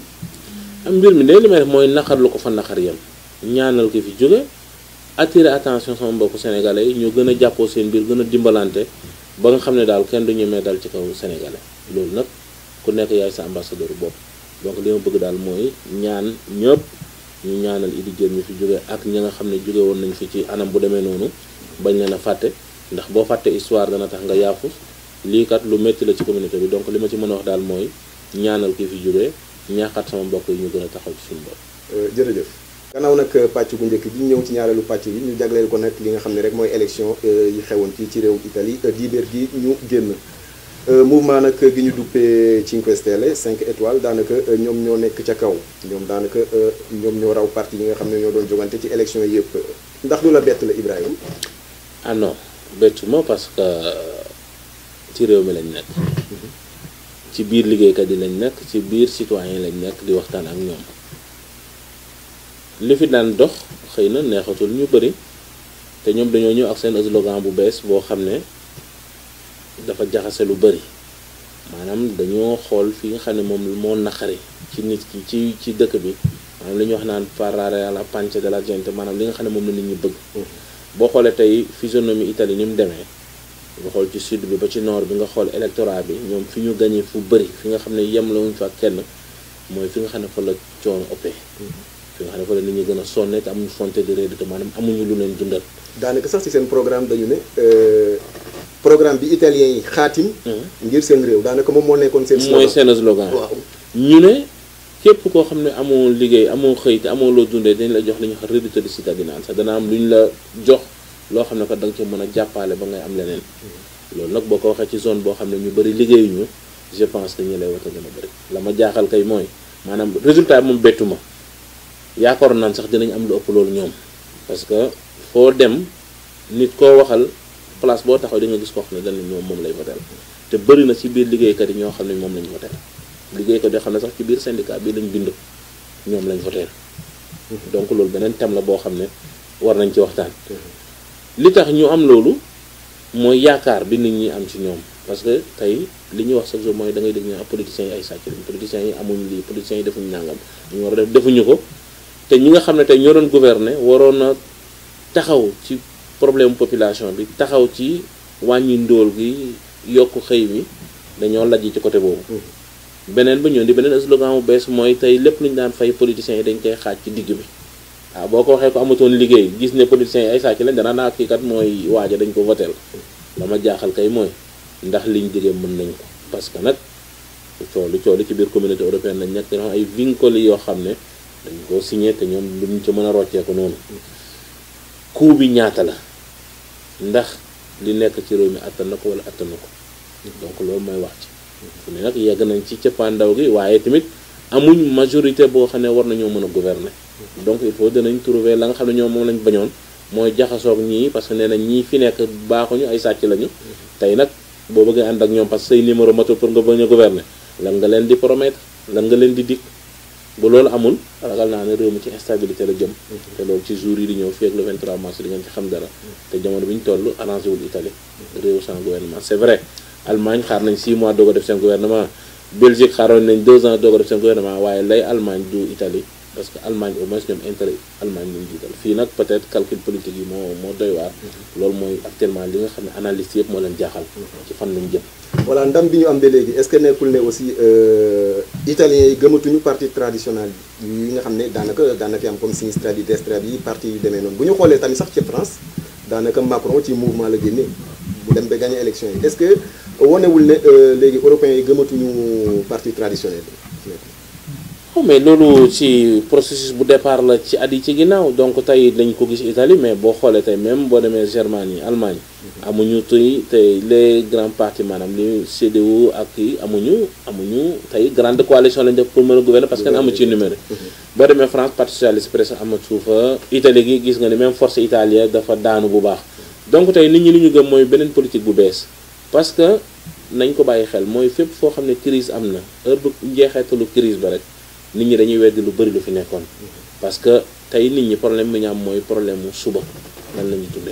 am mbir mi de li may def mooy naqar lu ko fa naqar yem ñaanal ki fi jóge attirer attention sama mbokku sénégalais yi ñu gën a jàppoo seen biir gën a dimbalante ba nga xam ne daal kenn du ñemee dal ci kaw sénégalais loolu nag ku nekk yaay sa ambassadeur bopp donc li ma bëgg daal mooy ñaan ñëpp ñu ñaanal Idi Diop ñu fi jóge ak ñi nga xam ne jóge woon nañ fi ci anam bu demee noonu bañ leen a fàtte ndax boo fàtte histoire dana tax nga yaafus lii kat lu métti la ci communauté bi donc li ma ci mën a wax daal mooy ñaanal ki fi jóge ñaaxaat sama mbokk yi ñu gën a taxaw ci suñu bopp. jërëjëf gannaaw nag pàcc gu njëkk bi ñëw ci ñaareelu pàcc bi ñu jagleel ko nag li nga xam ne rek mooy élection yi xewoon fii ci réew Italie dibeer gi ñu génn mouvement nag gi ñu duppee Cinque Stelle 5 étoiles daanaka ñoom ñoo nekk ca kaw ñoom daanaka ñoom ñoo raw parti yi nga xam ne ñoo doon jogante ci élection yi yëpp ndax du la bett la Ibrahima. ah non bettuma parce que ci réew mi lañ nekk. ci biir liggéeykat yi lañ nekk ci biir citoyen lañ nekk di waxtaan ak ñoom li fi daan dox xëy na neexatul ñu bëri te ñoom dañoo ñëw ak seen slogan bu bees boo xam ne dafa jaxase lu bëri maanaam dañoo xool fi nga xam ne moom moo naqari ci nit ki ci ci dëkk bi maanaam li ñuy wax naan parlare alla pancia della gente maanaam li nga xam ne moom la nit ñi bëgg boo xoolee tey physionomie Italie ni mu demee nga xool ci sud bi ba ci nord bi nga xool électorat bi ñoom fi ñu gañee fu bëri fi nga xam ne yem la wuñ fa ak kenn mooy fi nga xam ne fa la coono ëppee fi nga xam ne fa la nit ñi gën a sonne te amuñu fonte di réedité maanaam amuñu lu leen dundal daanaka sax ci seen programme dañu ne programme bi italien yi xaatim ngir seen réew daanaka moom moo nekkoon seen mooy seen slogan waaw ñu ne képp koo xam ne amoo liggéey amoo xëy te amoo loo dundee dañ la jox li ñuy wax reddito di cittadinanza dana am lu ñu la jox loo xam ne ko da nga ci mën a jàppale ba ngay am leneen loolu nag boo ko waxee ci zone boo xam ne ñu bëri liggéeyuñu je pense que ñi lay wata gën a bëri la ma jaaxal kay mooy maanaam résultat bi moom bettu ma yaakaaroon naan sax dinañ am lu ëpp loolu ñoom parce que foo dem nit koo waxal place boo taxaw di nga gis koo xam ne dañ ñoom moom lay votel te bëri na ci biir liggéeykat yi ñoo xam ne moom lañ votel liggéeykat yoo xam ne sax ci biir syndicat bi lañ bind ñoom lañ votel donc loolu beneen thème la boo xam ne war nañ ci waxtaan li tax ñu am loolu mooy yaakaar bi nit ñi am ci ñoom parce que tey li ñuy wax chaque jour mooy da ngay dégg ñu politiciens yi ay sàcc lañ politiciens yi amuñ lii politiciens yi defuñu nàngam ñu war a def defuñu ko te ñi nga xam ne tey ñoo doon gouverner waroon a taxaw ci problème population bi taxaw ci wàññi ndóol gi yokk xëy mi dañoo lajj ci côté boobu beneen ba ñëw di beneen slogan bu bees mooy tey lépp lu ñu daan fay politiciens yi dañ koy xaaj ci digg bi waaw boo ko waxee ko amatoon liggéey gis ne politiciens yi ay sàcc lañ danaa naa kii kat mooy waaja dañ ko voteel dama jaaxal kay mooy ndax liñ diggee mën nañ ko parce que nag coolu coolu ci biir communauté européenne lañ nekk dañoo am ay vincoli yoo xam ne dañ koo signé te ñoom luñ ci mën a rocceeku noonu coût bi ñaata la ndax li nekk ci réew mi attan na ko wala attan na ko donc loolu mooy wax ci fu ne nag yegg nañ ci cëppaandaw gi waaye tamit amuñ majorité boo xam ne war nañoo mën a gouverner donc il faut danañ trouver la nga xam ne ñoom moom lañ bañoon mooy jaxasoog ñii parce que nee na ñii fi nekk baaxuñu ay sàcc lañu tey nag boo bëggee ànd ak ñoom parce que say numéro matul pour nga bañ a gouverner lan nga leen di promettre lan nga leen di dig bu loolu amul ragal naa ne réew mi ci instabilité la jëm te loolu ci jour yi di ñëw fii ak le 23 mars di ngeen ci xam dara te jamono bi ñu toll arrangé wul Italie réew sans gouvernement c'est vrai Allemagne xaar nañ 6 mois doog a def seen gouvernement Belgique xaaroon nañ 2 ans doog a def seen gouvernement waaye lay Allemagne du Italie parce que Allemagne au moins ñoom intérêt Allemagne lañu jiital fii nag peut-être calcul politique yi moo moo doy waar loolu mooy actuellement li nga xam ne analyste yëpp moo leen jaaxal ci fan lañ jëm voilà ndam bi ñu am ba léegi est-ce que nekkul ne aussi italiens yi gëmatuñu parti traditionnel yi nga xam ne daanaka daanaka fi am comme Sinistra di Destra bi parti yu demee noonu bu ñu xoolee tamit sax ci France daanaka Macron ci mouvement la génne bu dem ba gagné élection yi est-ce que wonewul ne léegi européens yi gëmatuñu parti traditionnel oh mais loolu ci processus bu départ la ci at yi ci ginnaaw donc tey lañ ko gis Italie mais boo xoolee tey même boo demee Germanie Allemagne amuñu tey tey les grands partis maanaam li CDU ak yi amuñu amuñu tey grande coalition lañ def pour mën a gouverner parce que amu ci numéro boo demee France parti socialiste presque amatu fa Italie gi gis nga ni même force italienne dafa daanu bu baax donc tey nit ñi li ñu gëm mooy beneen politique bu bees parce que nañ ko bàyyi xel mooy fépp foo xam ne crise am na heure bu njeexeetalu crise ba rek nit ñi dañuy weddi lu bëri lu fi nekkoon parce que tey nit ñi problème bi ñu am mooy problème mu suba nan la ñuy dundee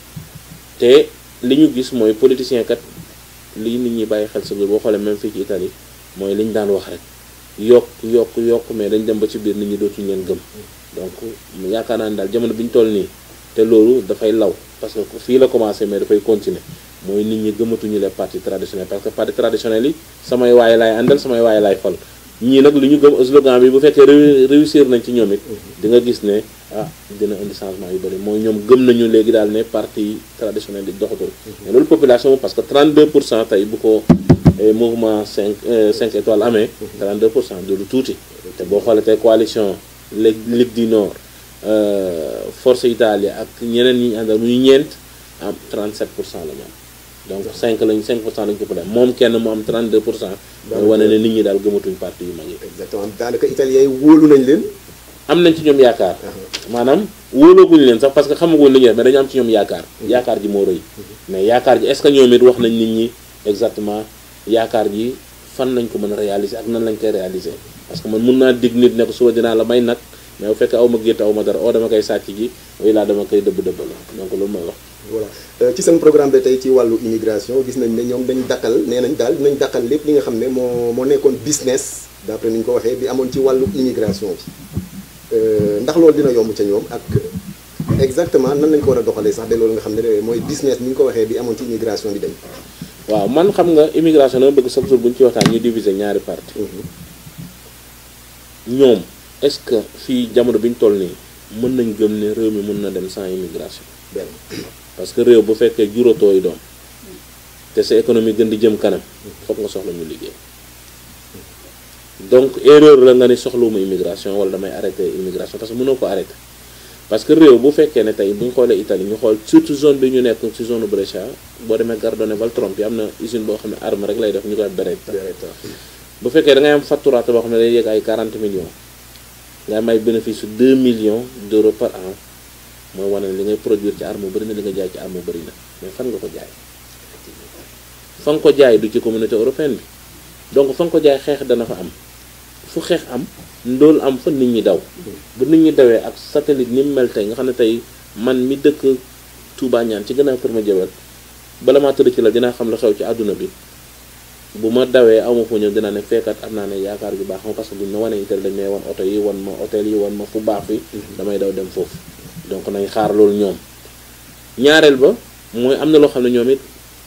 te li ñu gis mooy politicien kat li nit ñi bàyyi xel sa biir boo xoolee même fii ci Italie mooy li ñu daan wax rek yokk yokk yokk mais dañ dem ba ci biir nit ñi dootuñu leen gëm donc yaakaar naa ne daal jamono bi ñu toll nii te loolu dafay law parce que fii la commencé mais dafay continuer mooy nit ñi gëmatuñu les partis traditionnels parce que partis traditionnels yi samay waaye laay àndal samay waaye laay fal ñii nag li ñu gëm slogan bi bu fekkee réussir nañ ci ñoom it di nga gis ne ah dina indi changement yu bëri mooy ñoom gëm nañu léegi daal ne parti traditionnel di doxatul mais loolu population parce que 32 pour cent tey bu ko mouvement 5 5 étoiles amee 32 pour cent du lu tuuti te boo xoolee tey coalition Ligue du Nord Forza Italia ak ñeneen ñi ñu àndal muy ñeent am 37 pour cent la ñu am donc 5 lañ 5 pour cent lañ ko dem moom kenn mu am 32 pour cent mooy wane ne nit ñi daal gëmatuñ parti yu mag yi exactement daanaka italiens yi wóolu nañ leen am nañ ci ñoom yaakaar maanaam wóolooguñu leen sax parce que xamaguñ li ñuy def mais dañu am ci ñoom yaakaar yaakaar ji moo rëy mais yaakaar ji est-ce que ñoom it wax nañ nit ñi exactement yaakaar ji fan lañ ko mën a réaliser ak nan lañ koy réaliser parce que man mun naa dig nit ne ko suba dinaa la may nag mais bu fekkee aw ma gétt aw ma dara oo dama koy sàcc ji way laa dama koy dëbb dëbb la donc loolu mooy wax voilà ci seen programme bi tey ci wàllu immigration gis nañ ne ñoom dañ dakkal nee nañ daal dinañ dakkal lépp li nga xam ne moo moo nekkoon business d'après ni ñu ko waxee bi amoon ci wàllu immigration bi ndax loolu dina yomb ca ñoom ak exactement nan lañ ko war a doxalee sax de loolu nga xam ne mooy business ni ñu ko waxee bi amoon ci immigration bi dañ waaw man xam nga immigration dama bëgg chaque jour bu ñu ci waxtaan ñu diviser ñaari parti ñoom est-ce que fii jamono bi ñu toll nii mën nañ gëm ne réew mi mën na dem sans immigration benn parce que réew bu fekkee juróotoo yi doom te sa économie gën di jëm kanam foog nga soxla ñu liggéey donc erreur la nga ne soxlawuma immigration wala damay arrêter immigration parce que mënoo ko arrêter parce que réew bu fekkee ne tey bu ñu xoolee Italie ñu xool surtout zone bi ñu nekk ci zone Brescia boo demee Gardone Valtrompe yi am na usine boo xam ne arme rek lay def ñu koy Beretta bu fekkee da ngay am facturate boo xam ne day yegg ay 40 millions nga am ay bénéfice su 2 millions d'euros par an mooy wane ne li ngay produire ci arme bëri na li nga jaay ci arme bëri na mais fan nga ko jaay fa nga ko jaay du ci communauté européenne bi donc fa nga ko jaay xeex dana fa am fu xeex am ndóol am fa nit ñi daw bu nit ñi dawee ak satellite ni mu mel tey nga xam ne tey man mi dëkk Touba ñaan ci gannaaw kër ma jëwal bala maa tëdd ci la dinaa xam la xew ci àdduna bi bu ma dawee aw ma fu ñëw dinaa ne fekkat am naa ne yaakaar ju baax ma parce que buñ ma wanee itam dañ may wan oto yi wan ma hôtel yi wan ma fu baax fi damay daw dem foofu donc nañ xaar loolu ñoom ñaareel ba mooy am na loo xam ne ñoom it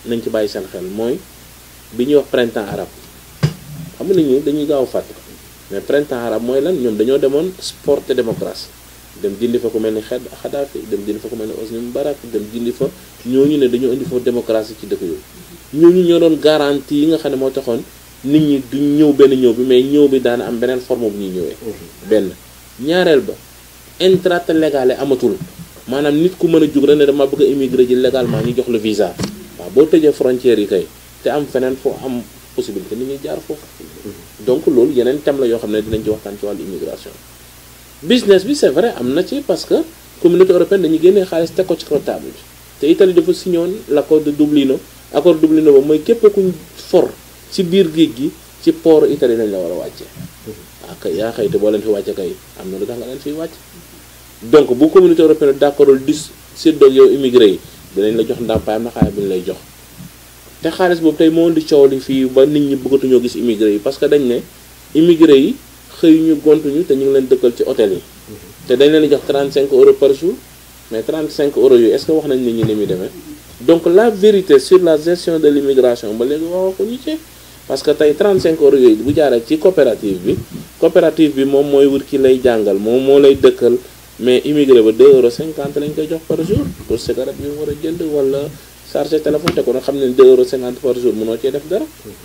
nañ ci bàyyi seen xel mooy bi ñuy wax printemps arabe xam nga nit ñi dañuy gaaw a fàtte mais printemps arabe mooy lan ñoom dañoo demoon sport et démocratie dem jëndi fa ku mel ni xed Xadaafi dem jëndi fa ku mel ni Hosni Moubarak dem jëndi fa ñooñu ne dañoo indi fa démocratie ci dëkk yooyu ñooñu ñoo doon garantie yi nga xam ne moo taxoon nit ñi duñ ñëw benn ñëw bi mais ñëw bi daana am beneen forme bu ñuy ñëwee benn ñaareel ba intrate légale amatul maanaam nit ku mën a jug rek ne dama bëgg a immigré ji légalement ñu jox la visa waaw boo tëjee frontières yi kay te am feneen foo am possibilité nit ñuy jaar foofu donc loolu yeneen thème la yoo xam ne dinañ ci waxtaan ci wàllu immigration business bi c'est vrai am na ci parce que communauté européenne dañuy génnee xaalis teg ko ci kaw table bi te Italie dafa signé woon l'accord de Dublino accord de Dublino ba mooy képp kuñ for ci biir géej gi ci port Italie lañ la war a wàccee ah kay yaa xëy te boo leen fi wàcce kay am na lu tax nga leen fiy wàcc donc bu communauté européenne d'accordul dis séddoog yow immigré yi dinañ la jox ndàmpaay am na xaalis bi ñu lay jox te xaalis boobu tey moo di coow li fii ba nit ñi bëggatuñoo gis immigré yi parce que dañ ne immigré yi xëyuñu gontuñu te ñu ngi leen dëkkal ci hôtel yi te dañ leen di jox 35 euros par jour mais 35 euros yooyu est-ce que wax nañ nit ñi ni muy demee donc la vérité sur la gestion de l'immigration ba léegi wax ko ñu ci parce que tey 35 euros yooyu bu jaaree ci coopérative bi coopérative bi moom mooy wut ki lay jàngal moom moo lay dëkkal mais immigré ba 2 euros 50 lañ koy jox par jour pour cigarette bi mu war a jënd wala chargé téléphone te ko nag xam ne 2 euros 50 par jour mënoo cee def dara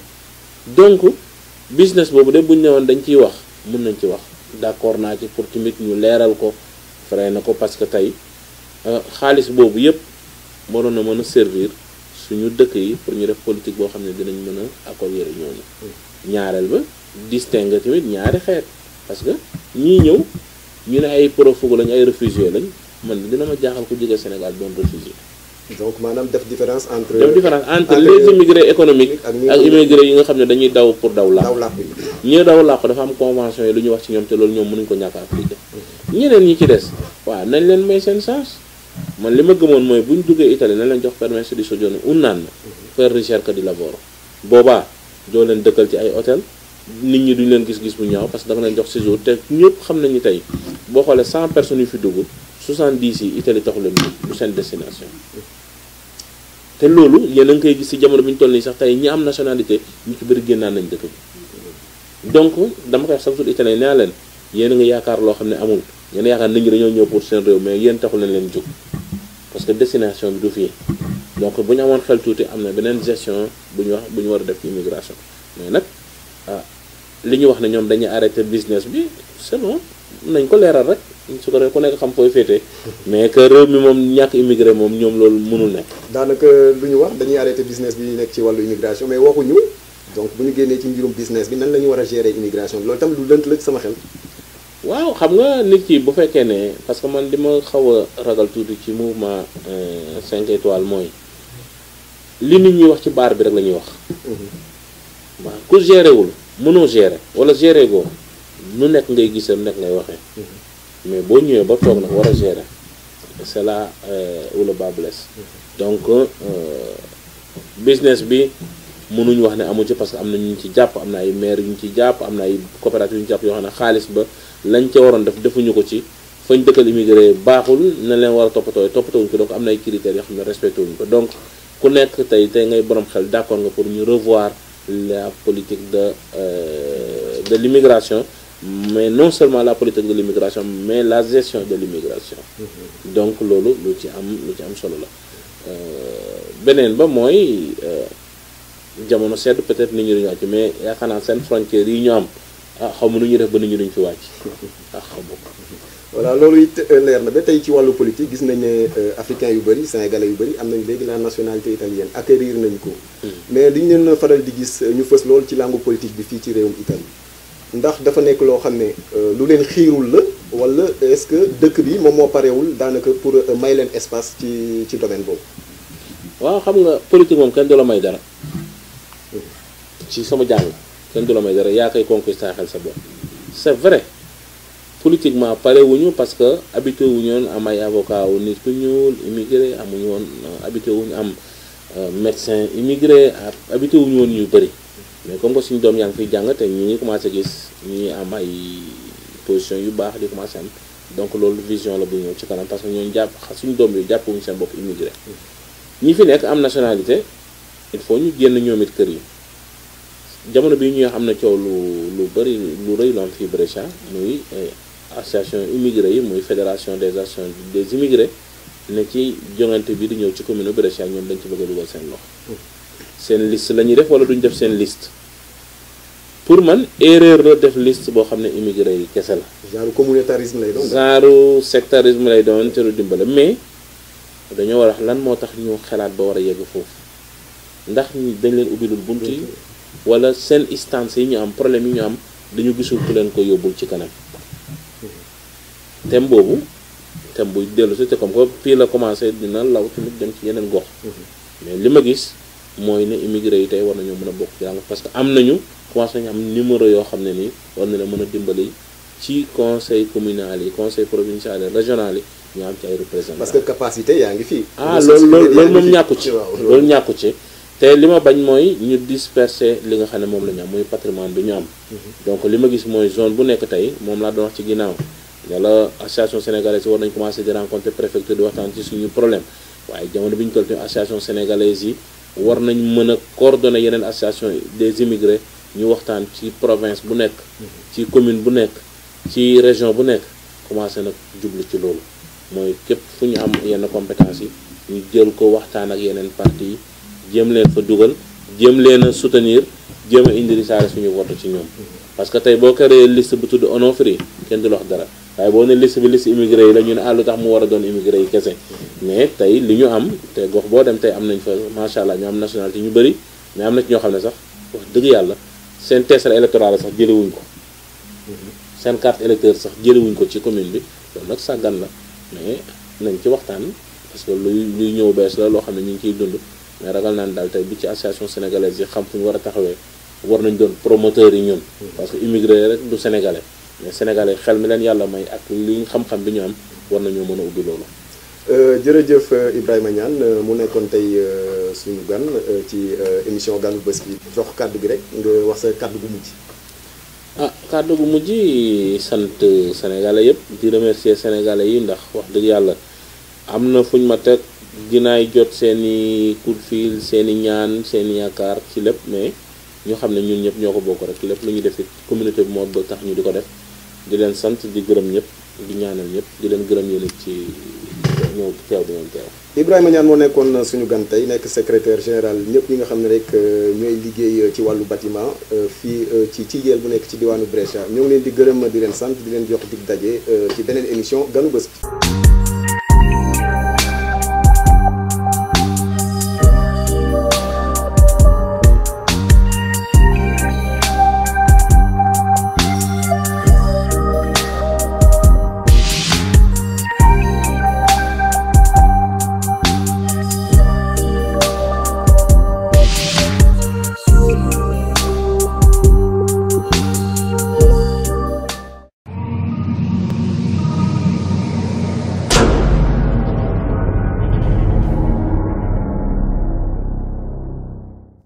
donc business boobu de bu ñu newoon dañ ciy wax mën nañ ci wax d'accord naa ci pour tamit ñu leeral ko frais na ko parce que tey xaalis boobu yépp waroon na mën a servir suñu dëkk yi pour ñu def politique boo xam ne dinañ mën a accueillir ñooñu ñaareel ba distinguer tamit ñaari xeet parce que ñii ñëw ñu ne ay profugu lañ ay réfugié lañ man dina ma jaaxal ku jóge Sénégal doon réfugié donc maanaam def différence entre. def différence entre les immigrés économiques ak ñi ak immigrés yi nga xam ne dañuy daw pour daw làqu daw làkk yi. ñi daw làqu dafa am convention yi lu ñu wax ci ñoom te loolu ñoom mënuñ ko ñàkk a appliqué ñeneen ñi ci des waaw nañ leen may seen chance man li ma gëmoon mooy bu ñu duggee Italie nañ leen jox permesso di soggiorno un anno per ricerca di lavoro boobaa doo leen dëkkal ci ay hôtel nit ñi duñ leen gis-gis bu ñaaw parce que da nga leen jox séjour te ñëpp xam nañu tey boo xoolee 100 personnes yu fi dugg 70 yi Italie taxu leen du seen destination te loolu yéen a ngi koy gis ci jamono bi ñu toll nii sax tey ñi am nationalité ñu ci bëri génnaan nañ dëkk bi donc dama koy wax chaque jour italien nee leen yéen a ngi yaakaar loo xam ne amul yéen a yaakaar nit ñi dañoo ñëw pour seen réew mais yéen taxul leen leen jóg parce que destination bi du fii donc bu ñu amoon xel tuuti am na beneen gestion bu ñu wax bu ñu war a def immigration mais nag ah li ñu wax ne ñoom dañuy arrêter business bi c'est bon nañ ko leeral rek su ko defee ku nekk xam fooy féetee mais que réew mi moom ñàkk immigré moom ñoom loolu mënul nekk. daanaka lu ñu wax dañuy arrêté business bi nekk ci wàllu immigration mais waxuñu donc bu ñu génnee ci mbirum business bi nan la ñu war a gérer immigration bi loolu tam lu lënt la ci sama xel. waaw xam nga nit ki bu fekkee ne parce que man li ma xaw a ragal tuuti ci mouvement 5 étoiles mooy li nit ñi wax ci baar bi rek la ñuy wax. waaw ku gérer wul mënoo gérer wala gérer goo nu nekk ngay gisal nekk ngay waxee. mais boo ñëwee ba toog nag war a gérer c'est là où le bas blesse donc business bi mënuñu wax ne amu ci parce que am na ñu ci jàpp am na ay maire yu ñu ci jàpp am na ay coopérative yu ñu jàpp yoo xam ne xaalis ba lañ ca waroon def defuñu ko ci fañ dëkkal immigré baaxul na leen war a toppatoo toppatoo wuñ ko donc am na ay critères yoo xam ne respecté wuñ ko donc ku nekk tey tey ngay borom xel d'accord nga pour ñu revoir la politique de de l'immigration mais non seulement la politique de l'immigration mais la gestion de l'immigration donc loolu lu ci am lu ci am solo la beneen ba mooy jamono sedd peut-être nit ñi duñu wàcc mais yaakaar naa seen frontières yi ñu am ah xaw ma nu ñuy def ba nit ñi duñ fi wàcc ah xaw ma voilà loolu it leer na ba tey ci wàllu politique gis nañ ne africains yu bëri sénégalais yu bëri am nañ léegi la nationalité italienne acquérir nañ ko mais li ñu leen faral di gis ñu fës lool ci langue politique bi fii ci réewum Italie ndax dafa nekk loo xam ne lu leen xiirul la wala est-ce que dëkk bi moom moo parewul daanaka pour may leen espace ci ci domaine boobu. waaw xam nga politique moom kenn du la may dara ci sama jàng kenn du la may dara yaa koy conquisté xel sa bopp c'est vrai politiquement parewuñu parce que habitué wuñu woon am ay avocat wu nit ku ñuul immigré amuñu woon habitué wuñu am médecin immigré habitué wuñu woon yu bëri. mais comme que suñu doom yaa ngi fiy jàng te ñi ngi commencé gis ñi am ay position yu baax di commencé am donc loolu vision la bu ñëw ci kanam parce que ñooñu jàpp suñu doom yi jàppuñu seen bopp immigré ñi fi nekk am nationalité il faut ñu génn ñoom it kër yi jamono bi ñuy am na coow lu lu bëri lu rëy lu am fii Brescia muy association immigré yi muy fédération des associations des immigrés ne ci jongante bi di ñëw ci commune Brescia ñoom dañ ci bëgg a dugal seen loxo seen liste la ñuy def wala duñ def seen liste pour man erreur la def liste boo xam ne immigré yi kese la. genre communautarisme lay doon. genre sectarisme lay doon te du dimbale mais dañoo war a wax lan moo tax ñu xalaat ba war a yegg foofu ndax dañ leen ubbilul bunt yi wala seen instance yi ñu am problème yi ñu am dañu gisul ku leen ko yóbbul ci kanam thème boobu thème buy dellu si te comme que fii la commencé dina law tamit dem ci yeneen gox mais li ma gis mooy ne immigré yi tey war nañoo mën a bokk jàng parce que am nañu commencé nañu am numéro yoo xam ne nii war na la mën a dimbali ci conseil communal yi conseil provincial yi régional yi ñu am ci ay représentants. parce que capacité yaa ngi fii. ah loolu loolu loolu moom ñàkku ci loolu ñàkku ci te li ma bañ mooy ñu disperser li nga xam ne moom la ñu am muy patrimoine bi ñu am donc li ma gis mooy zone bu nekk tey moom laa doon wax ci ginnaaw yàlla association sénégalaise war nañ commencé di rencontrer préfecture di waxtaan ci suñu problème waaye jamono bi ñu toll tamit association sénégalaise yi war nañ mën a coordonner yeneen association des immigrés ñu waxtaan ci province bu nekk ci commune bu nekk ci région bu nekk commencé nag jublu ci loolu mooy képp fu ñu am yenn compétence yi ñu jël ko waxtaan ak yeneen parti yi jéem leen fa dugal jéem leen a soutenir jéem a indi risaale suñu vote ci ñoom parce que tey boo créé liste bu tudd Onofre kenn du la wax dara waaye boo ne liste bi liste immigré yi la ñu ne ah lu tax mu war a doon immigré yi kese mais tey li ñu am te gox boo dem tey am nañ fa macha allah ñu am nationalité ñu bëri mais am na ci ñoo xam ne sax wax dëgg yàlla seen tessera électorale sax jëlewuñ ko seen carte électeur sax jëlewuñ ko ci commune bi loolu nag sàggan la mais nañ ci waxtaan parce que luy luy ñëw bees la loo xam ne ñu ngi ciy dund mais ragal naan daal tey bi ci association sénégalaise yi xam fu ñu war a taxawee war nañ doon promoteurs yi ñun parce que immigré rek du sénégalais mais sénégalais xel mi leen yàlla may ak li xam-xam bi ñu am war nañoo mën a ubbi loolu jërëjëf Ibrahima Niane mu nekkoon tey suñu gan ci émission ganu bés bi jox kàddu gi rek nga wax sa kàddu gu mujj ah kàddu gu mujj sant sénégalais yëpp di remercier sénégalais yi ndax wax dëgg yàlla am na fuñ ma teg dinaay jot seeni coup de fil seeni ñaan seeni yaakaar ci lépp mais ñu xam ne ñun ñëpp ñoo ko bokk rek lépp lu ñu def it communauté bi moo ba tax ñu di ko def di leen sant di gërëm ñëpp di ñaanal ñëpp di leen gërëm yéen ci ñëw teew bi ngeen teew Ibrahima Niane moo nekkoon suñu gan tey nekk secrétaire général ñëpp ñi nga xam ne rek ñooy liggéey ci wàllu bâtiment fii ci ci yeel bu nekk ci diwaanu Brescia ñoo ngi leen di gërëm di leen sant di leen jox dig daje ci beneen émission ganu bés bi